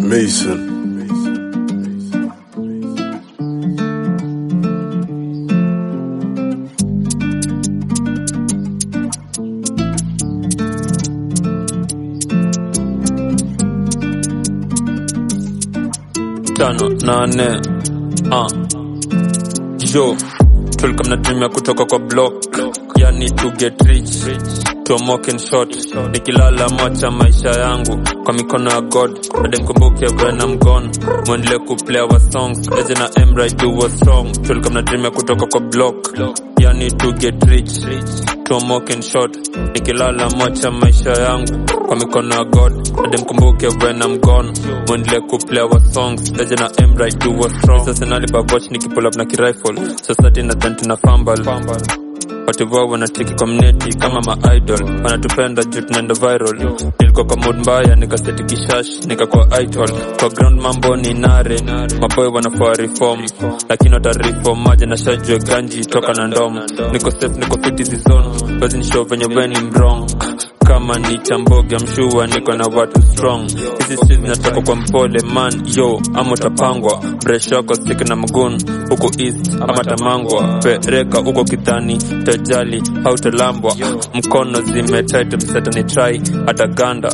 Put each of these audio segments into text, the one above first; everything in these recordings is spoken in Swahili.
Mason. tano nane uh. jo tulikuwa mnatumia kutoka kwa block yani to get rich tomoke in short nikilala mocha maisha yangu kwa mikono ya god ademkumbuke when I'm gone mwendele kuplay our songs eje na emra do was strong tulikuwa mnatumia kutoka kwa block yani to get rich tomoke in short nikilala mocha maisha yangu kwa mikono ya god ademkumbuke when I'm gone mwendele kuplay our songs eje na emra do was strong sasa nalipavoch nikipull up na kirifle society na dhanti na fumble wativoa wanatiki community kama maidol wanatupenda juu tunaenda viral nilikuwa kwa mood mbaya nikaseti kishash nikakuwa idol kwa ground mambo ni nare maboy wanafaa reform lakini watareform maji na shajue ganji toka na ndom niko safe niko fit hizi zone basi nishow venye weni mrong kama ni chamboga mshua niko na watu strong hizi streets zinatoka kwa mpole man yo ama utapangwa breshoko stick na mgun huko east ama tamangwa pereka huko kidhani tajali hautalambwa mkono zimetight msatani try hata ganda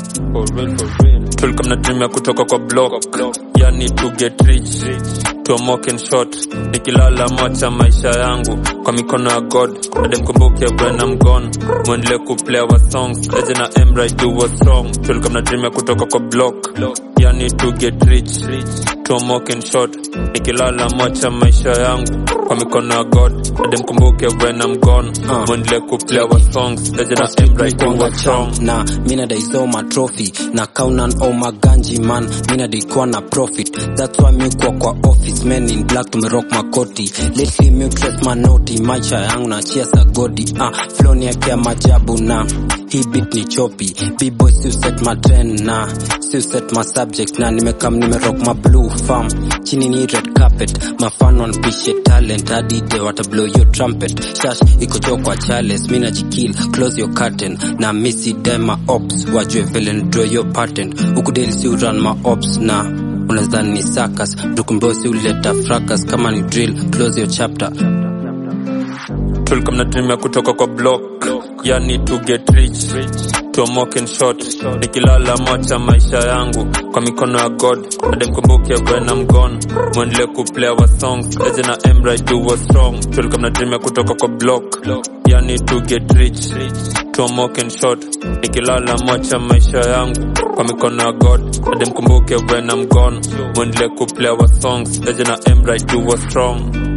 tulikuwa mnatumia kutoka kwa block yani to get rich tomoke in short nikilala mocha maisha yangu kwa mikono ya god ademkumbuke when I'm gone mwendele kuplay our songs eje na emra do was strong tulikuwa mnatumia kutoka kwa block yani to get rich tomoke in short nikilala mocha maisha yangu kwa mikono ya god ademkumbuke when I'm gone mwendele kuplay our songs eje na emra do was strong na mina daisoma trophy na kaunan o maganji man mina daikuwa na profit that's why mi kuwa kwa office men in black tumerock makoti lately mi dress manoti maisha yangu na chia sagodi ah floni yake ya majabu na hii beat ni chopi b-boy si set ma trend na si set ma subject na nimekam nimerock ma blue farm chini ni red carpet mafan wanpishe talent hadi de wata blow your trumpet shash iko jo kwa chales mina jikil close your curtain na misi dema ops wajue vile ndraw your patent ukudeli si uran ma ops na unazani ni sakas dukumbosi uleta fracas kama ni drill close your chapter tulikuwa mnatumia kutoka kwa block yani to get rich tomoke in short nikilala mocha maisha yangu kwa mikono ya god ademkumbuke when I'm gone mwendele kuplay our songs eje na emra do was strong tulikuwa mnatumia kutoka kwa block yani to get rich tomoke in short nikilala mocha maisha yangu kwa mikono ya god ademkumbuke when I'm gone mwendele kuplay our songs eje na emra do was strong